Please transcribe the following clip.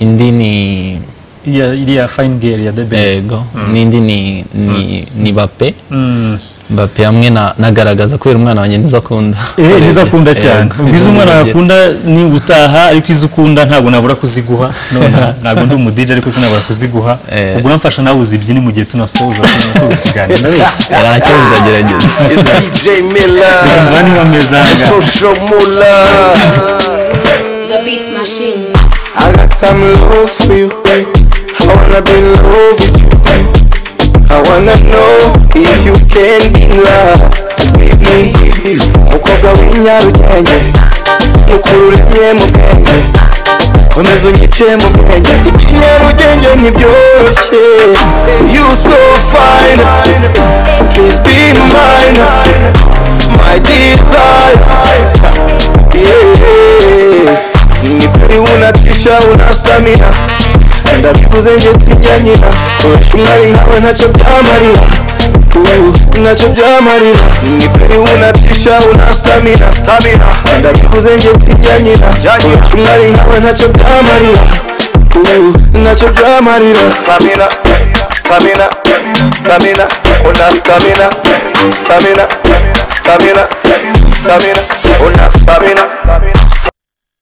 Indi ni iriya iriya fayini geri ya deberi yego n'indi ni ni ni bape Mm. bape hamwe na nagaragaza kubera umwana wanjye nizo akunda eh nizo akunda cyane Yego. ubwo izo umwana yakunda ni ugutaha ariko izo ukunda ntabwo nabura kuziguha nonaha ntabwo ndi umudije ariko sinabura kuziguha Eh. ubwo uramfasha nawe uzibyine mu gihe tunasoza tunasoza ikiganiro ndabeshya ntacyo bizagerageza It's DJ umva Miller, niba mezanga Social Mula. The beats machine. I got some love for you. I wanna be in love with you. I wanna know if you can be in love with me. Mukobwa w'inyarunyenge, mukururanye mu bwenge, komeza unyice mu bwenge. Ikinyarugenge ntibyoroshye, you so fine, please be mine, my desire. Yeah. Ni kweli unatisha una stamina ndabivuze nje sijya nyina kurusha umwari nkawe ntacyo byamarira Uh, ntacyo byamarira ni kweli unatisha una stamina ndabivuze nje sijya nyina kurusha umwari nkawe ntacyo byamarira Uh, ntacyo byamarira stamina stamina stamina una stamina stamina stamina stamina una stamina